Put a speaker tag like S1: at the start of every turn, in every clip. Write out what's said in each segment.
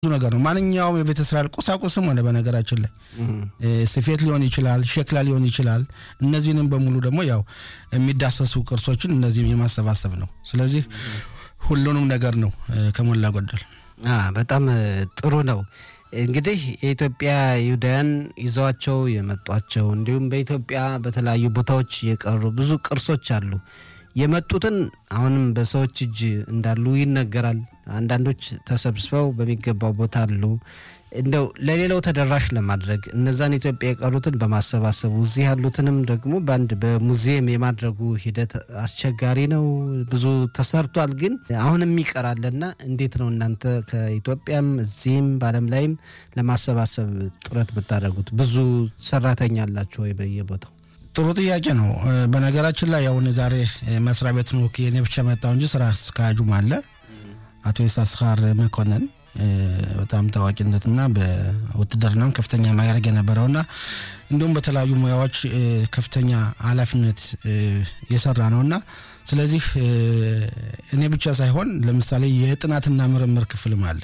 S1: ብዙ ነገር ነው። ማንኛውም የቤተ እስራኤል ቁሳቁስም ሆነ በነገራችን ላይ ስፌት ሊሆን ይችላል፣ ሸክላ ሊሆን ይችላል። እነዚህንም በሙሉ ደግሞ ያው የሚዳሰሱ ቅርሶችን እነዚህም የማሰባሰብ ነው። ስለዚህ ሁሉንም ነገር ነው ከሞላ ጎደል።
S2: በጣም ጥሩ ነው። እንግዲህ የኢትዮጵያ ይሁዳውያን ይዘዋቸው የመጧቸው እንዲሁም በኢትዮጵያ በተለያዩ ቦታዎች የቀሩ ብዙ ቅርሶች አሉ። የመጡትን አሁንም በሰዎች እጅ እንዳሉ ይነገራል። አንዳንዶች ተሰብስበው በሚገባው ቦታ አሉ። እንደው ለሌላው ተደራሽ ለማድረግ እነዛን ኢትዮጵያ የቀሩትን በማሰባሰቡ እዚህ ያሉትንም ደግሞ በአንድ በሙዚየም የማድረጉ ሂደት አስቸጋሪ ነው። ብዙ ተሰርቷል፣ ግን አሁንም ይቀራልና እንዴት ነው እናንተ ከኢትዮጵያም እዚህም በዓለም ላይም ለማሰባሰብ ጥረት ብታደርጉት? ብዙ ሰራተኛ አላችሁ ወይ በየቦታው?
S1: ጥሩ ጥያቄ ነው። በነገራችን ላይ አሁን ዛሬ መስሪያ ቤቱን ወክዬ እኔ ብቻ መጣሁ እንጂ ስራ አስኪያጁም አለ አቶ ይሳስኻር መኮንን በጣም ታዋቂነትና በውትድርናም ከፍተኛ ማዕረግ የነበረውና እንዲሁም በተለያዩ ሙያዎች ከፍተኛ ኃላፊነት የሰራ ነውና ስለዚህ እኔ ብቻ ሳይሆን ለምሳሌ የጥናትና ምርምር ክፍልም አለ።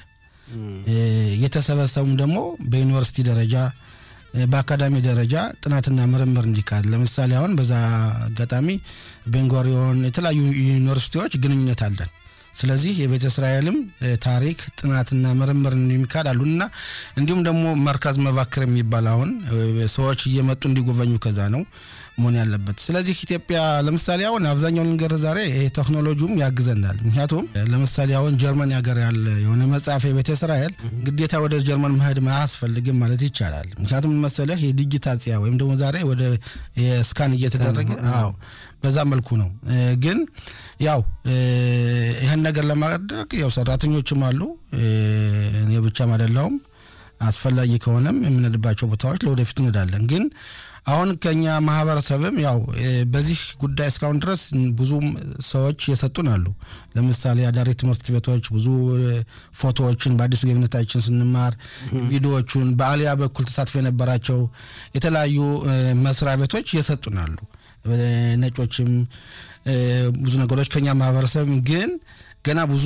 S1: የተሰበሰቡም ደግሞ በዩኒቨርሲቲ ደረጃ በአካዳሚ ደረጃ ጥናትና ምርምር እንዲካሄድ ለምሳሌ አሁን በዛ አጋጣሚ ቤንጎሪዮን የተለያዩ ዩኒቨርሲቲዎች ግንኙነት አለን። ስለዚህ የቤተ እስራኤልም ታሪክ ጥናትና ምርምር የሚካሄድ አሉና እንዲሁም ደግሞ መርከዝ መባክር የሚባል አሁን ሰዎች እየመጡ እንዲጎበኙ ከዛ ነው መሆን ያለበት። ስለዚህ ኢትዮጵያ ለምሳሌ አሁን አብዛኛውን ነገር ዛሬ ይሄ ቴክኖሎጂውም ያግዘናል። ምክንያቱም ለምሳሌ አሁን ጀርመን ሀገር ያለ የሆነ መጽሐፍ የቤተ እስራኤል ግዴታ ወደ ጀርመን መሄድ አያስፈልግም ማለት ይቻላል። ምክንያቱም መሰለህ የዲጂታጽያ ወይም ደግሞ ዛሬ ወደ ስካን እየተደረገ አዎ፣ በዛ መልኩ ነው። ግን ያው ይህን ነገር ለማድረግ ያው ሰራተኞችም አሉ፣ እኔ ብቻም አይደለሁም። አስፈላጊ ከሆነም የምንሄድባቸው ቦታዎች ለወደፊት እንሄዳለን ግን አሁን ከኛ ማህበረሰብም ያው በዚህ ጉዳይ እስካሁን ድረስ ብዙም ሰዎች የሰጡን አሉ። ለምሳሌ አዳሪ ትምህርት ቤቶች ብዙ ፎቶዎችን በአዲስ ገብነታችን ስንማር ቪዲዮዎቹን በአሊያ በኩል ተሳትፎ የነበራቸው የተለያዩ መስሪያ ቤቶች የሰጡን አሉ። ነጮችም ብዙ ነገሮች ከኛ ማህበረሰብ ግን ገና ብዙ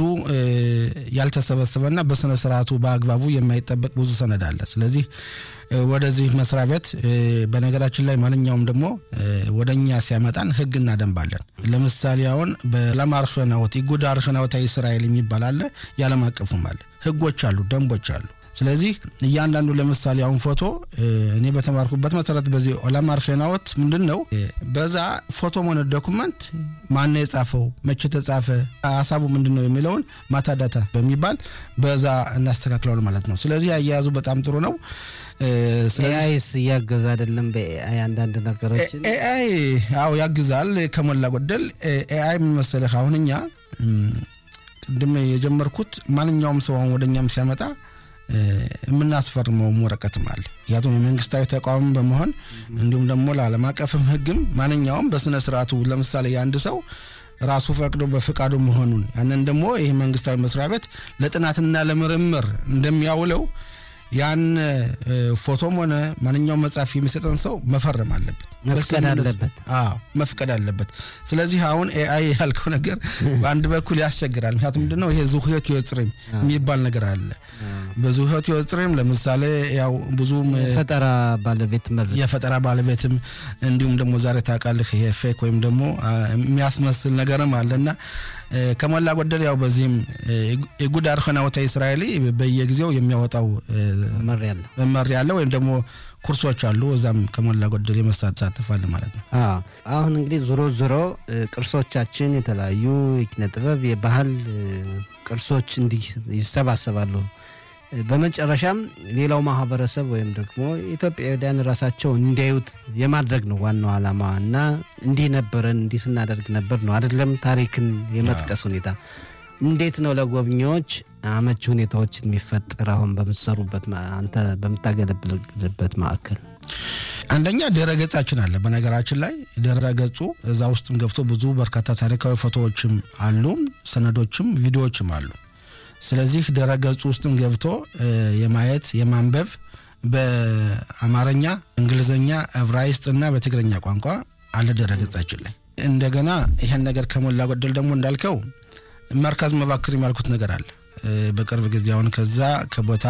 S1: ያልተሰበሰበና በስነ ስርዓቱ በአግባቡ የማይጠበቅ ብዙ ሰነድ አለ። ስለዚህ ወደዚህ መስሪያ ቤት በነገራችን ላይ ማንኛውም ደግሞ ወደ እኛ ሲያመጣን ህግና ደንብ አለን። ለምሳሌ አሁን በዓለም አርህናወት ኢጉድ አርህናወት እስራኤል የሚባል አለ፣ የዓለም አቀፉም አለ። ህጎች አሉ፣ ደንቦች አሉ። ስለዚህ እያንዳንዱ ለምሳሌ አሁን ፎቶ እኔ በተማርኩበት መሰረት በዚህ ኦላም አርሄናዎት ምንድን ነው በዛ ፎቶ ሆነ ዶኩመንት ማን የጻፈው መቼ ተጻፈ ሀሳቡ ምንድን ነው የሚለውን ማታዳታ በሚባል በዛ እናስተካክለዋል ማለት ነው። ስለዚህ አያያዙ በጣም ጥሩ ነው።
S2: ኤአይስ እያገዛ አይደለም? በኤአይ አንዳንድ ነገሮችን
S1: ኤአይ አዎ ያግዛል ከሞላ ጎደል። ኤአይ ምን መሰለህ አሁን እኛ ቅድም የጀመርኩት ማንኛውም ሰው አሁን ወደ እኛም ሲያመጣ የምናስፈርመውም ወረቀትም አለ። ምክንያቱም የመንግስታዊ ተቋም በመሆን እንዲሁም ደግሞ ለዓለም አቀፍም ህግም ማንኛውም በስነ ስርዓቱ ለምሳሌ የአንድ ሰው ራሱ ፈቅዶ በፍቃዱ መሆኑን ያንን ደግሞ ይህ መንግስታዊ መስሪያ ቤት ለጥናትና ለምርምር እንደሚያውለው ያን ፎቶም ሆነ ማንኛውም መጽሐፍ የሚሰጠን ሰው መፈረም አለበት፣
S2: መፍቀድ አለበት።
S1: አዎ መፍቀድ አለበት። ስለዚህ አሁን ኤአይ ያልከው ነገር በአንድ በኩል ያስቸግራል። ምክንያቱም ምንድነው ይሄ ዙህዮት ይወፅሪም የሚባል ነገር አለ። በዙህዮት ይወፅሪም ለምሳሌ ያው ብዙም
S2: የፈጠራ ባለቤት መብት
S1: የፈጠራ ባለቤትም እንዲሁም ደግሞ ዛሬ ታውቃለህ ይሄ ፌክ ወይም ደግሞ የሚያስመስል ነገርም አለና ከሞላ ጎደል ያው በዚህም የጉድ አርኸናወታ እስራኤሊ በየጊዜው የሚያወጣው መመሪያ አለ ወይም ደግሞ ኩርሶች አሉ። እዛም ከሞላ ጎደል የመሳተፋል ማለት ነው።
S2: አሁን እንግዲህ ዞሮ ዞሮ ቅርሶቻችን የተለያዩ የኪነ ጥበብ የባህል ቅርሶች እንዲህ ይሰባሰባሉ። በመጨረሻም ሌላው ማህበረሰብ ወይም ደግሞ ኢትዮጵያውያን ራሳቸው እንዲያዩት የማድረግ ነው ዋናው ዓላማ እና እንዲህ ነበረን እንዲህ ስናደርግ ነበር ነው አይደለም። ታሪክን የመጥቀስ ሁኔታ እንዴት ነው ለጎብኚዎች አመቺ ሁኔታዎችን የሚፈጠር አሁን በምትሰሩበት አንተ በምታገለግልበት ማዕከል?
S1: አንደኛ ድረ ገጻችን አለ። በነገራችን ላይ ድረ ገጹ እዛ ውስጥም ገብቶ ብዙ በርካታ ታሪካዊ ፎቶዎችም አሉም ሰነዶችም ቪዲዮዎችም አሉ። ስለዚህ ድረ ገጹ ውስጥም ገብቶ የማየት የማንበብ በአማርኛ፣ እንግሊዝኛ፣ ዕብራይስጥ እና በትግረኛ ቋንቋ አለ ድረ ገጻችን ላይ። እንደገና ይህን ነገር ከሞላ ጎደል ደግሞ እንዳልከው መርከዝ መባክር የሚያልኩት ነገር አለ። በቅርብ ጊዜ አሁን ከዛ ከቦታ